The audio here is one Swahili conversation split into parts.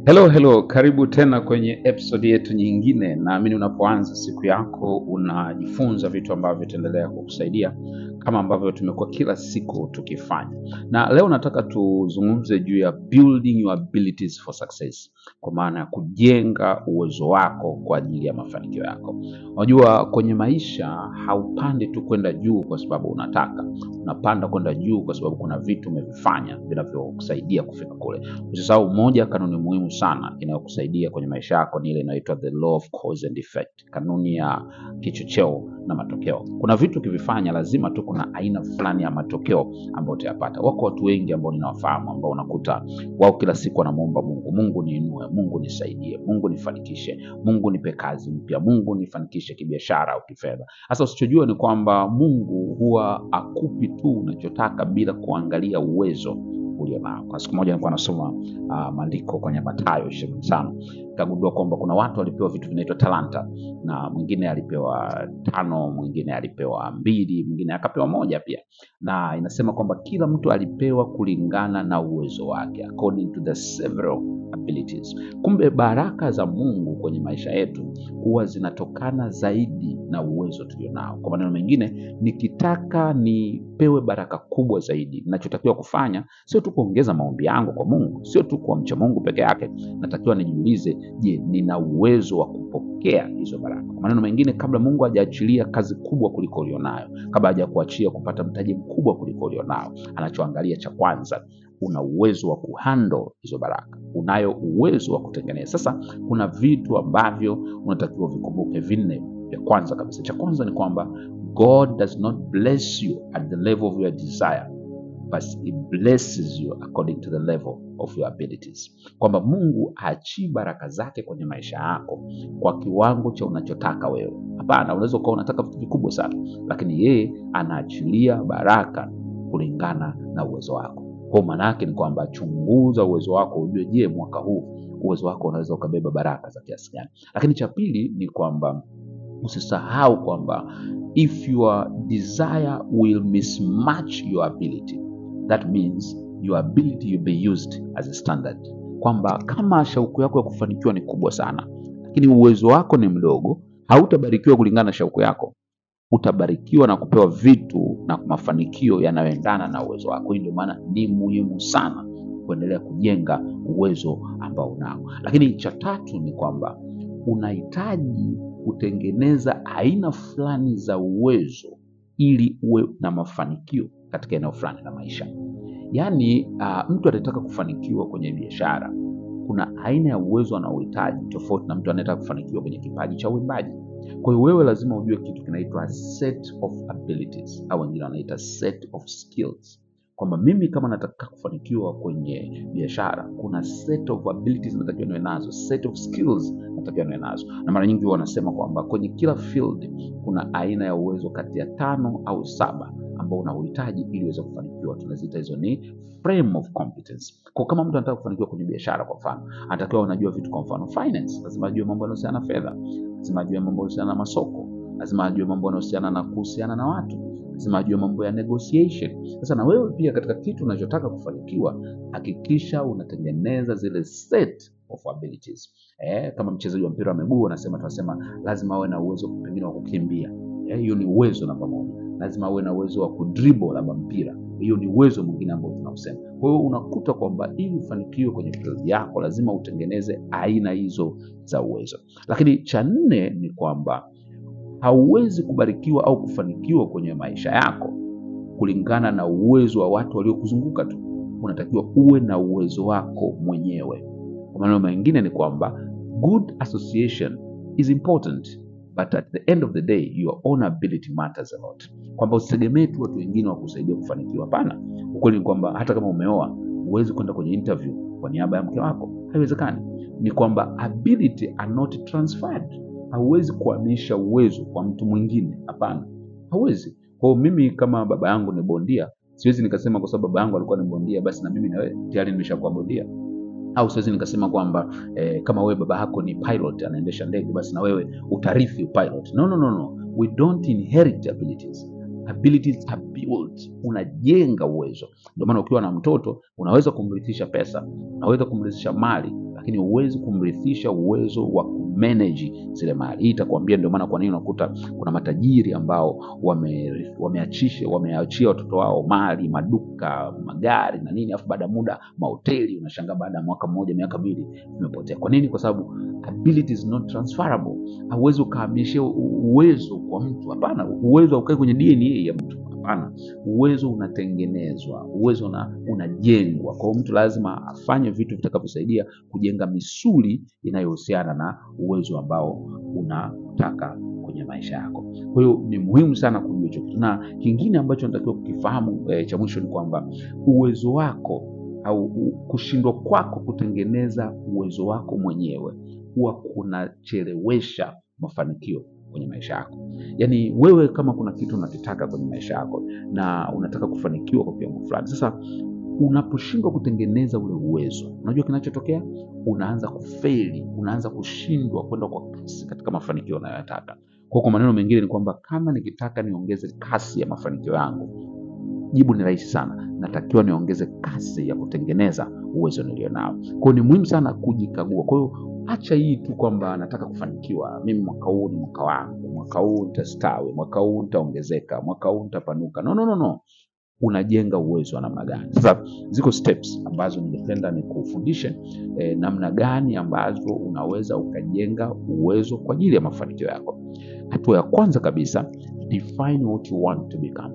Hello, hello, karibu tena kwenye episode yetu nyingine. Naamini unapoanza siku yako unajifunza vitu ambavyo vitaendelea kukusaidia kama ambavyo tumekuwa kila siku tukifanya, na leo nataka tuzungumze juu ya building your abilities for success, kwa maana ya kujenga uwezo wako kwa ajili ya mafanikio yako. Unajua, kwenye maisha haupandi tu kwenda juu kwa sababu unataka, unapanda kwenda juu kwa sababu kuna vitu umevifanya vinavyokusaidia kufika kule. Usisahau moja kanuni muhimu sana inayokusaidia kwenye maisha yako ni ile inaitwa the law of cause and effect, kanuni ya kichocheo na matokeo. Kuna vitu ukivifanya lazima tu kuna aina fulani ya matokeo ambayo utayapata. Wako watu wengi ambao ninawafahamu ambao unakuta wao kila siku wanamwomba Mungu, Mungu niinue, Mungu nisaidie, Mungu nifanikishe, Mungu nipe kazi mpya, Mungu nifanikishe kibiashara au kifedha. Sasa usichojua ni kwamba Mungu huwa akupi tu unachotaka bila kuangalia uwezo ulio nao. Kwa siku moja nilikuwa nasoma uh, maandiko kwenye Mathayo ishirini na tano nikagundua kwamba kuna watu walipewa vitu vinaitwa talanta, na mwingine alipewa tano, mwingine alipewa mbili, mwingine akapewa moja pia, na inasema kwamba kila mtu alipewa kulingana na uwezo wake, according to the several abilities. Kumbe baraka za Mungu kwenye maisha yetu huwa zinatokana zaidi na uwezo tulionao. Kwa maneno mengine, nikitaka nipewe baraka kubwa zaidi, ninachotakiwa kufanya sio tu kuongeza maombi yangu kwa Mungu, sio tu kuamcha Mungu peke yake. Natakiwa nijiulize, je, nina uwezo wa kupokea hizo baraka? Kwa maneno mengine, kabla Mungu hajaachilia kazi kubwa kuliko ulionayo, kabla hajakuachia kupata mtaji mkubwa kuliko ulionao, anachoangalia cha kwanza una uwezo wa kuhandle hizo baraka, unayo uwezo wa kutengeneza. Sasa kuna vitu ambavyo unatakiwa vikumbuke vinne. Vya kwanza kabisa, cha kwanza ni kwamba God does not bless you at the level of your desire but he blesses you according to the level of your abilities, kwamba Mungu haachii baraka zake kwenye maisha yako kwa kiwango cha unachotaka wewe. Hapana, unaweza ukawa unataka vitu vikubwa sana, lakini yeye anaachilia baraka kulingana na uwezo wako. Kwa maana yake ni kwamba chunguza uwezo wako, ujue, je, mwaka huu uwezo wako unaweza ukabeba baraka za kiasi gani? Lakini cha pili ni kwamba usisahau kwamba if your desire will mismatch your ability that means your ability will be used as a standard, kwamba kama shauku yako ya kufanikiwa ni kubwa sana, lakini uwezo wako ni mdogo, hautabarikiwa kulingana na shauku yako utabarikiwa na kupewa vitu na mafanikio yanayoendana na uwezo wako. Hii ndio maana ni muhimu sana kuendelea kujenga uwezo ambao unao. Lakini cha tatu ni kwamba unahitaji kutengeneza aina fulani za uwezo ili uwe na mafanikio katika eneo fulani la maisha. Yaani uh, mtu anayetaka kufanikiwa kwenye biashara, kuna aina ya uwezo anaohitaji tofauti na mtu anayetaka kufanikiwa kwenye kipaji cha uimbaji. Kwa hiyo wewe lazima ujue kitu kinaitwa set of abilities au wengine wanaita set of skills, kwamba mimi kama nataka kufanikiwa kwenye biashara, kuna set of abilities natakiwa niwe nazo, set of skills natakiwa niwe nazo. Na mara nyingi wanasema kwamba kwenye kila field kuna aina ya uwezo kati ya tano au saba ambao unauhitaji ili uweze kufanikiwa. Tunaziita hizo ni frame of competence. Kwa kama mtu anataka kufanikiwa kwenye biashara, kwa mfano, anatakiwa unajua vitu, kwa mfano finance, lazima ajue mambo yanayohusiana na fedha, lazima ajue mambo yanayohusiana na masoko, lazima ajue mambo yanayohusiana na kuhusiana na watu, lazima ajue mambo ya negotiation. Sasa na wewe pia katika kitu unachotaka kufanikiwa, hakikisha unatengeneza zile set of abilities. Eh, kama mchezaji wa mpira wa miguu wanasema, tunasema lazima awe na uwezo pengine wa kukimbia. Eh, hiyo ni uwezo namba moja. Lazima awe na uwezo wa kudribble labda mpira, hiyo ni uwezo mwingine ambao tunausema. Kwa hiyo unakuta kwamba ili ufanikiwe kwenye field yako lazima utengeneze aina hizo za uwezo. Lakini cha nne ni kwamba hauwezi kubarikiwa au kufanikiwa kwenye maisha yako kulingana na uwezo wa watu waliokuzunguka tu. Unatakiwa uwe na uwezo wako mwenyewe. Kwa maneno mengine ni kwamba good association is important but at the end of the day your own ability matters a lot, kwamba usitegemee tu watu wengine wakusaidia kufanikiwa. Hapana, ukweli ni kwamba hata kama umeoa huwezi kwenda kwenye interview kwa niaba ya mke wako, haiwezekani. Ni kwamba ability are not transferred. Hauwezi kuhamisha uwezo kwa mtu mwingine, hapana, hauwezi. Kwa hiyo mimi kama baba yangu ni bondia, siwezi nikasema kwa sababu baba yangu alikuwa ni bondia basi na mimi na wewe tayari nimeshakuwa bondia au siwezi nikasema kwamba eh, kama wewe baba yako ni pilot anaendesha ndege basi na wewe utarithi pilot. No, no, no, no. We don't inherit abilities. Abilities are built, unajenga uwezo. Ndio maana ukiwa na mtoto unaweza kumrithisha pesa, unaweza kumrithisha mali, lakini huwezi kumrithisha uwezo wa kumanage zile mali. Hii itakwambia ndio maana kwa nini unakuta kuna matajiri ambao wame, wameachisha wameachia watoto wao mali, maduka, magari na nini, afu baada ya muda mahoteli, unashangaa baada ya mwaka mmoja, miaka miwili vimepotea. Kwa nini? Kwa sababu ability is not transferable. Hauwezi ukahamishia u- uwezo kwa mtu, hapana. Uwezo haukai kwenye DNA ya mtu, hapana. Uwezo unatengenezwa, uwezo una, unajengwa. Kwa hiyo mtu lazima afanye vitu vitakavyosaidia kujenga misuli inayohusiana na uwezo ambao unataka kwenye maisha yako. Kwa hiyo ni muhimu sana kujua hicho kitu, na kingine ambacho natakiwa kukifahamu eh, cha mwisho ni kwamba uwezo wako au u- kushindwa kwako kutengeneza uwezo wako mwenyewe huwa kunachelewesha mafanikio kwenye maisha yako. Yaani wewe kama kuna kitu unakitaka kwenye maisha yako na unataka kufanikiwa kwa kiwango fulani, sasa unaposhindwa kutengeneza ule uwezo, unajua kinachotokea, unaanza kufeli, unaanza kushindwa kwenda kwa kasi katika mafanikio unayoyataka. Kwa kwa maneno mengine ni kwamba kama nikitaka niongeze kasi ya mafanikio yangu, jibu ni rahisi sana, natakiwa niongeze kasi ya kutengeneza uwezo nilionao. Kwa hiyo ni muhimu sana kujikagua. Kwa hiyo acha hii tu kwamba nataka kufanikiwa, mimi mwaka huu ni mwaka wangu, mwaka huu nitastawi, mwaka huu nitaongezeka, mwaka huu nitapanuka. No, no, no, no unajenga uwezo wa namna gani. Sasa ziko steps ambazo ningependa nikufundishe eh, namna gani ambazo unaweza ukajenga uwezo kwa ajili ya mafanikio yako. Hatua ya kwanza kabisa, define what you want to become.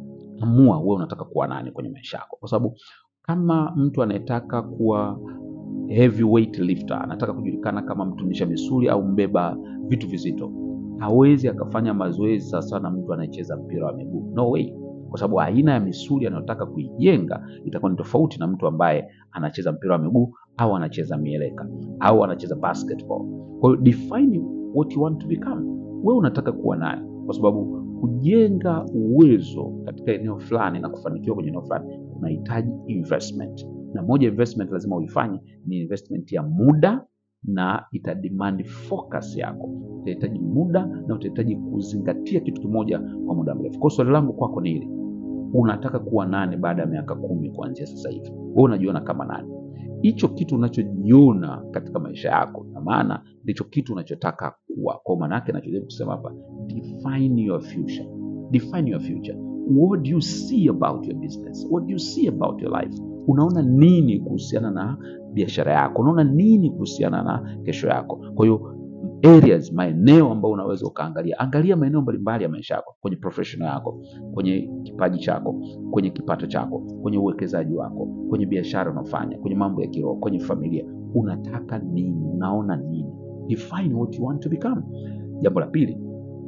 Amua wewe unataka kuwa nani kwenye maisha yako, kwa sababu kama mtu anayetaka kuwa heavyweight lifter, anataka kujulikana kama mtunisha misuli au mbeba vitu vizito, hawezi akafanya mazoezi sawasawa na mtu anayecheza mpira wa miguu. No way kwa sababu aina ya misuli anayotaka kuijenga itakuwa ni tofauti na mtu ambaye anacheza mpira wa miguu au anacheza mieleka au anacheza basketball. Kwa hiyo define what you want to become. Wewe unataka kuwa nani? Kwa sababu kujenga uwezo katika eneo fulani na kufanikiwa kwenye eneo fulani kunahitaji investment, na moja ya investment lazima uifanye ni investment ya muda na ita demand focus yako. Utahitaji muda na utahitaji kuzingatia kitu kimoja kwa muda mrefu. Kwa hiyo swali langu kwako ni hili: unataka kuwa nani baada ya miaka kumi kuanzia sasa hivi? Wewe unajiona kama nani? Hicho kitu unachojiona katika maisha yako, na maana ndicho kitu unachotaka kuwa. Kwa maana yake nachojaribu kusema hapa, define your future. Define your future. What do you see about your business? What do you see about your life? Unaona nini kuhusiana na biashara yako? Unaona nini kuhusiana na kesho yako? Kwa hiyo areas, maeneo ambayo unaweza ukaangalia, angalia maeneo mbalimbali ya maisha yako, kwenye professional yako, kwenye kipaji chako, kwenye kipato chako, kwenye uwekezaji wako, kwenye biashara unafanya, kwenye mambo ya kiroho, kwenye familia. Unataka nini? Unaona nini? Define what you want to become. Jambo la pili,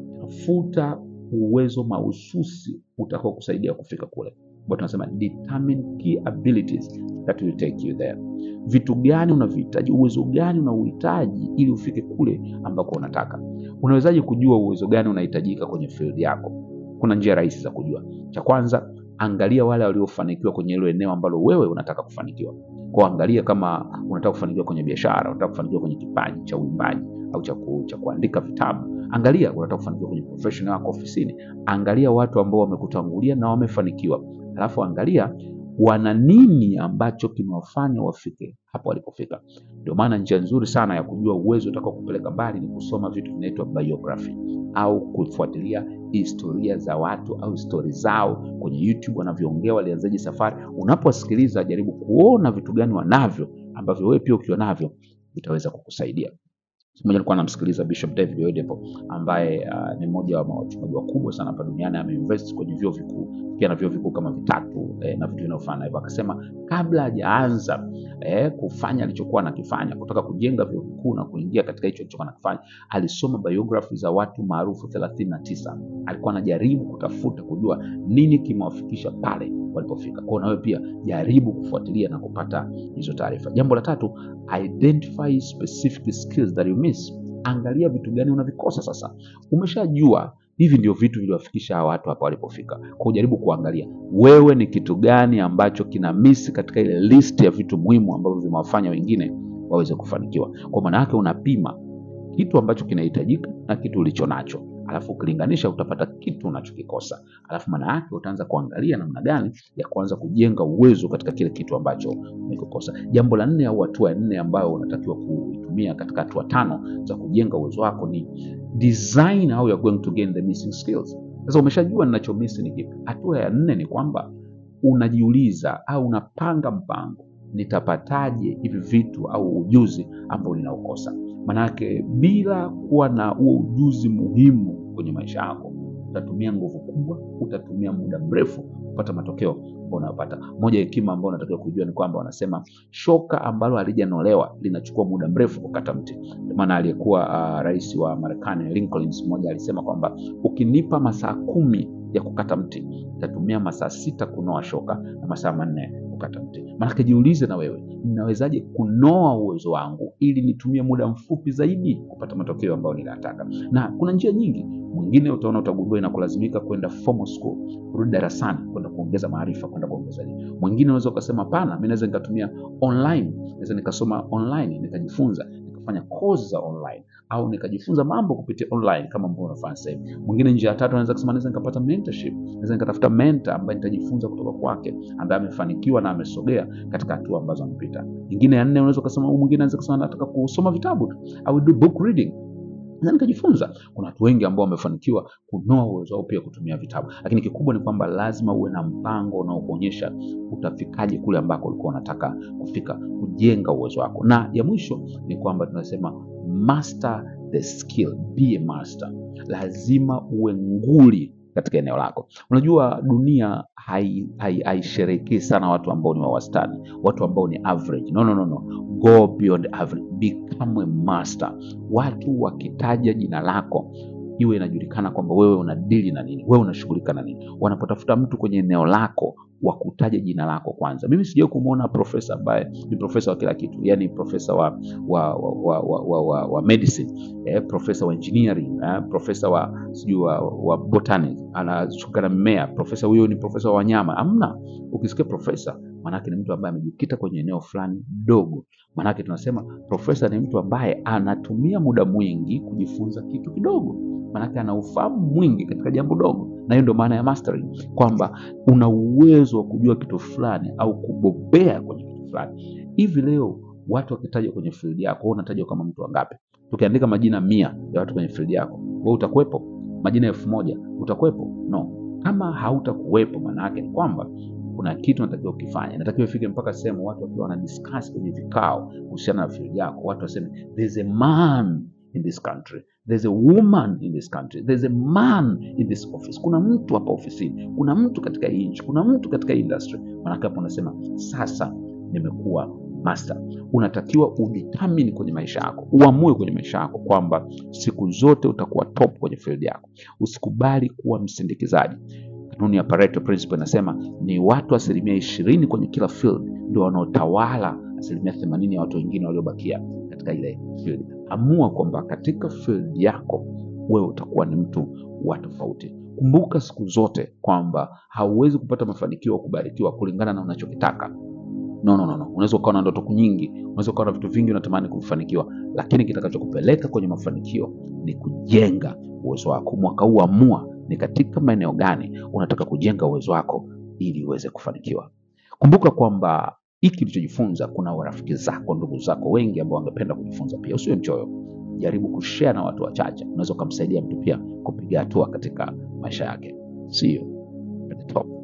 tafuta uwezo mahususi utakao kusaidia kufika kule, ambao tunasema determine key abilities that will take you there. Vitu gani unavihitaji, uwezo gani unauhitaji ili ufike kule ambako unataka. Unawezaje kujua uwezo gani unahitajika kwenye field yako? Kuna njia rahisi za kujua. Cha kwanza, angalia wale waliofanikiwa kwenye hilo eneo ambalo wewe unataka kufanikiwa. Kwa angalia kama unataka kufanikiwa kwenye biashara, unataka kufanikiwa kwenye kipaji cha uimbaji au cha, ku, cha kuandika vitabu. Angalia unataka kufanikiwa kwenye professional yako ofisini. Angalia watu ambao wamekutangulia na wamefanikiwa, alafu angalia wana nini ambacho kimewafanya wafike hapo walipofika. Ndio maana njia nzuri sana ya kujua uwezo utakao kupeleka mbali ni kusoma vitu vinaitwa biography au kufuatilia historia za watu au stori zao kwenye YouTube, wanavyoongea, walianzaje safari. Unapowasikiliza, jaribu kuona vitu gani wanavyo ambavyo wewe pia ukiwa navyo vitaweza kukusaidia. Siku moja nilikuwa namsikiliza Bishop David Oyedepo ambaye uh, ni mmoja wa wachungaji wakubwa sana hapa duniani. Ameinvest kwenye vyuo vikuu pia na vyuo vikuu kama vitatu eh, na vitu vinavyofanana hivyo. Akasema kabla hajaanza eh, kufanya alichokuwa anakifanya, kutoka kujenga vyuo vikuu na kuingia katika hicho alichokuwa anakifanya, alisoma biography za watu maarufu thelathini na tisa. Alikuwa anajaribu kutafuta kujua nini kimewafikisha pale walipofika. Kwa hiyo nawe pia jaribu kufuatilia na kupata hizo taarifa. Jambo la tatu, identify specific skills that you miss. Angalia vitu gani unavikosa sasa. Umeshajua hivi ndio vitu viliwafikisha hawa watu hapa walipofika. Kwa ujaribu kuangalia wewe ni kitu gani ambacho kina miss katika ile list ya vitu muhimu ambavyo vimewafanya wengine waweze kufanikiwa. Kwa maana yake unapima kitu ambacho kinahitajika na kitu ulicho nacho, alafu ukilinganisha utapata kitu unachokikosa, alafu maana yake utaanza kuangalia namna gani ya kuanza kujenga uwezo katika kile kitu ambacho umekikosa. Jambo la nne au hatua ya nne ambayo unatakiwa kuitumia katika hatua tano za kujenga uwezo wako ni design how you are going to gain the missing skills. Sasa umeshajua ninachomisi ni kipi. Hatua ya nne ni kwamba unajiuliza au unapanga mpango, nitapataje hivi vitu au ujuzi ambao ninaukosa? Manake bila kuwa na huo ujuzi muhimu kwenye maisha yako, utatumia nguvu kubwa, utatumia muda mrefu kupata matokeo ambao unayopata. Moja ya hekima ambayo unatakiwa kujua ni kwamba wanasema shoka ambalo halijanolewa linachukua muda mrefu kukata mti. Ndio maana aliyekuwa uh, rais wa Marekani Lincoln siku moja alisema kwamba ukinipa masaa kumi ya kukata mti nitatumia masaa sita kunoa shoka na masaa manne kukata mti. Maanake jiulize na wewe, ninawezaje kunoa uwezo wangu ili nitumie muda mfupi zaidi kupata matokeo ambayo ninataka? Na kuna njia nyingi. Mwingine utaona utagundua inakulazimika kwenda formal school, kurudi darasani, kwenda kuongeza maarifa, kwenda kuongeza elimu. Mwingine unaweza ukasema hapana, mimi naweza nikatumia online, naweza nikasoma online nikajifunza nikafanya course za online au nikajifunza mambo kupitia online kama ambavyo unafanya sasa hivi. Mwingine njia ya tatu anaweza kusema naweza nikapata mentorship, naweza nikatafuta mentor ambaye nitajifunza kutoka kwake, ambaye amefanikiwa na amesogea katika hatua ambazo amepita. Nyingine ya nne unaweza kusema, mwingine anaweza kusema nataka kusoma vitabu tu, au do book reading na nikajifunza. Kuna watu wengi ambao wamefanikiwa kunoa uwezo wao pia kutumia vitabu, lakini kikubwa ni kwamba lazima uwe na mpango unaokuonyesha utafikaje kule ambako ulikuwa unataka kufika, kujenga uwezo wako. Na ya mwisho ni kwamba tunasema master the skill, be a master. Lazima uwe nguli katika eneo lako. Unajua dunia haisherekei hai, hai sana watu ambao ni wa wastani, watu ambao ni average. No, no, no, no. Go beyond average, become a master. Watu wakitaja jina lako iwe inajulikana kwamba wewe unadili na nini, wewe unashughulika na nini. Wanapotafuta mtu kwenye eneo lako wa kutaja jina lako kwanza. Mimi sijawahi kumwona profesa ambaye ni profesa wa kila kitu, yani profesa wa wa wa, wa, wa, wa, wa, wa medicine eh, profesa wa engineering eh, profesa wa sijui wa, wa botany anashughulika na mimea, profesa huyo ni profesa wa wanyama. Amna, ukisikia profesa maanake ni mtu ambaye amejikita kwenye eneo fulani dogo. Maanake tunasema profesa ni mtu ambaye anatumia muda mwingi kujifunza kitu kidogo maanake ana ufahamu mwingi katika jambo dogo, na hiyo ndio maana ya mastering, kwamba una uwezo wa kujua kitu fulani au kubobea kwenye kitu fulani. Hivi leo watu wakitaja kwenye field yako, wewe unatajwa kama mtu wangapi? Tukiandika majina mia ya watu kwenye field yako, wewe utakuwepo? Majina elfu moja utakuwepo? No. Kama hautakuwepo, maana yake ni kwamba kuna kitu natakiwa ukifanya, natakiwa ifike mpaka sehemu watu wakiwa wana discuss kwenye vikao kuhusiana na field yako, watu waseme there's a man in this country there's a woman in this country there's a man in this office. Kuna mtu hapa ofisini, kuna mtu katika hii nchi, kuna mtu katika hii industry. Maanake hapo unasema sasa nimekuwa master. Unatakiwa udetermine kwenye maisha yako, uamue kwenye maisha yako kwamba siku zote utakuwa top kwenye field yako. Usikubali kuwa msindikizaji. Kanuni ya Pareto principle inasema ni watu asilimia ishirini kwenye kila field ndio wanaotawala asilimia themanini ya watu wengine waliobakia katika ile field. Amua kwamba katika field yako wewe utakuwa ni mtu wa tofauti. Kumbuka siku zote kwamba hauwezi kupata mafanikio au kubarikiwa kulingana na unachokitaka. No, no, no, no. Unaweza ukawa na ndoto nyingi, unaweza ukawa na vitu vingi unatamani kufanikiwa, lakini kitakachokupeleka kwenye mafanikio ni kujenga uwezo wako. Mwaka huu amua ni katika maeneo gani unataka kujenga uwezo wako ili uweze kufanikiwa. Kumbuka kwamba hiki ulichojifunza, kuna warafiki zako, ndugu zako wengi ambao wangependa kujifunza pia. Usiwe mchoyo, jaribu kushare na watu wachache. Unaweza ukamsaidia mtu pia kupiga hatua katika maisha yake. See you at the top.